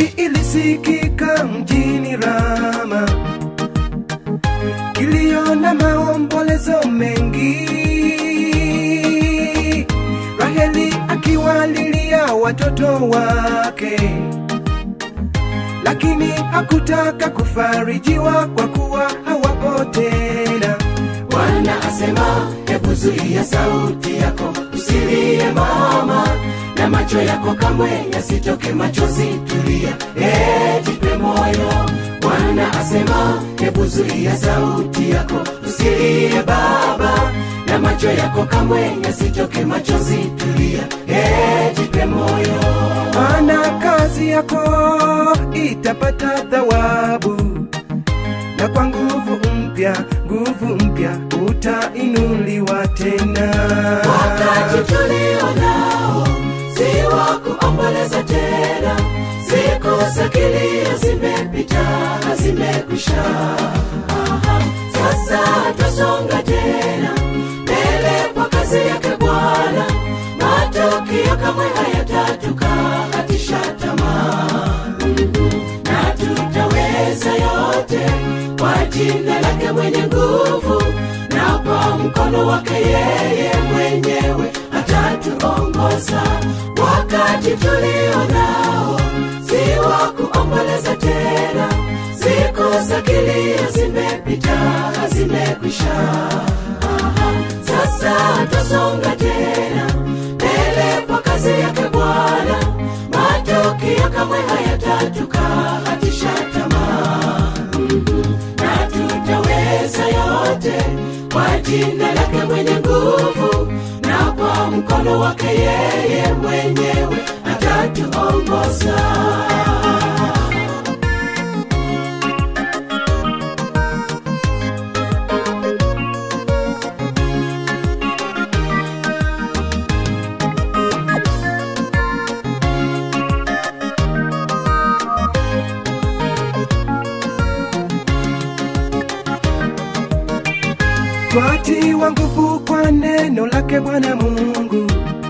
ilisikika mjini Rama, kilio na maombolezo mengi, Raheli akiwalilia watoto wake, lakini hakutaka kufarijiwa kwa kuwa hawapo tena. Bwana asema, hebu zuia sauti yako, usilie mama, na macho yako kamwe yasitoke machozi. Tulia, eh, jipe moyo. Bwana asema, hebu zuia sauti yako, usilie baba, na macho yako kamwe yasitoke machozi. Tulia, eh, jipe moyo. maana kazi yako itapata thawabu, na kwa nguvu mpya, nguvu mpya utainuliwa tena. Wakati tulio nao si wa kuomboleza tena, siku za kilio zimepita, zimekwisha. Aha, Sasa twasonga tena mbele kwa kazi yake Bwana, matokeo kamwe hayatatukatisha tamaa na tutaweza yote kwa jina lake mwenye nguvu na kwa mkono wake yeye mwenyewe atatuongoza wakati tulio nao si wa kuomboleza tena siku za kilio zimepita zimekwisha Aha, sasa twasonga tena mbele kwa kazi yake bwana matokeo kamwe hayatatukatisha tamaa na tutaweza yote kwa jina lake mwenye nguvu na kwa mkono wake yeye mwenyewe atatuongoza twatiwa nguvu kwa neno lake Bwana Mungu.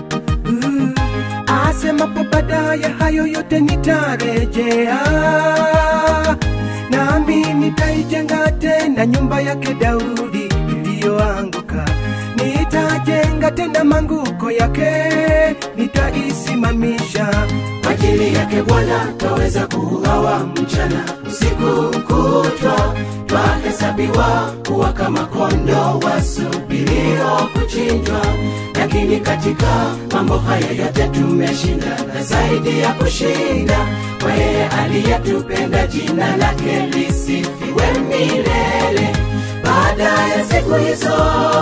Uh, asemapo baadaye hayo yote nitarejea, nami nitaijenga tena nyumba yake Daudi iliyoanguka. Nitajenga tena manguko yake, nitaisimamisha kwa ajili yake bwana twaweza kuuawa mchana usiku kutwa twahesabiwa kuwa kama kondo wasubirio kuchinjwa lakini katika mambo haya yote tumeshinda na zaidi ya kushinda kwa yeye aliyetupenda jina lake lisifiwe milele baada ya siku hizo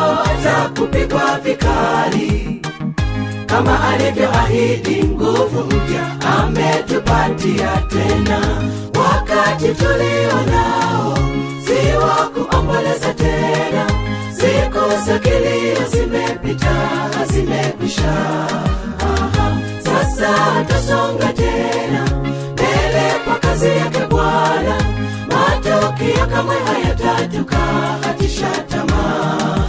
za kupigwa vikali kama alivyoahidi nguvu mpya ametupatia tena wakati tulio nao si wa kuomboleza tena siku za kilio zimepita zimekwisha Aha, sasa twasonga tena mbele kwa kazi yake bwana matokeo kamwe hayatatukatisha tamaa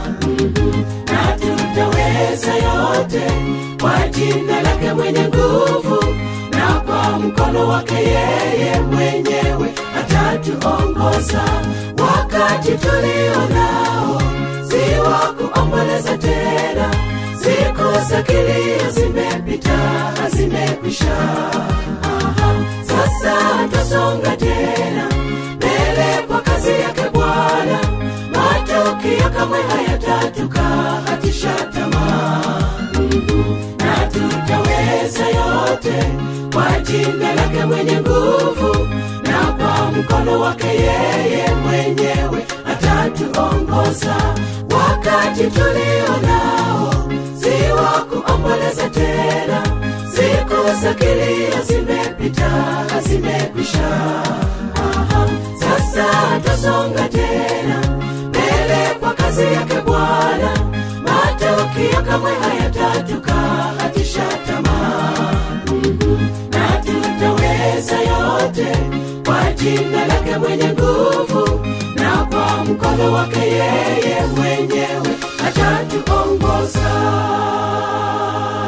na tutaweza yote kwa jina lake mwenye nguvu na kwa mkono wake yeye mwenyewe atatuongoza wakati tulio nao si wa kuomboleza tena siku za kilio zimepita zimekwisha Aha, sasa twasonga tena mbele kwa kazi yake bwana matokeo kamwe hayatatukatisha tamaa na tutaweza yote kwa jina lake mwenye nguvu na kwa mkono wake yeye mwenyewe atatuongoza wakati tulio nao si wa kuomboleza tena siku za kilio zimepita zimekwisha Aha, sasa twasonga tena mbele kwa kazi yake bwana matokeo kamwe hayatatukatisha tamaa na tutaweza yote kwa jina lake mwenye nguvu na kwa mkono wake yeye mwenyewe atatuongoza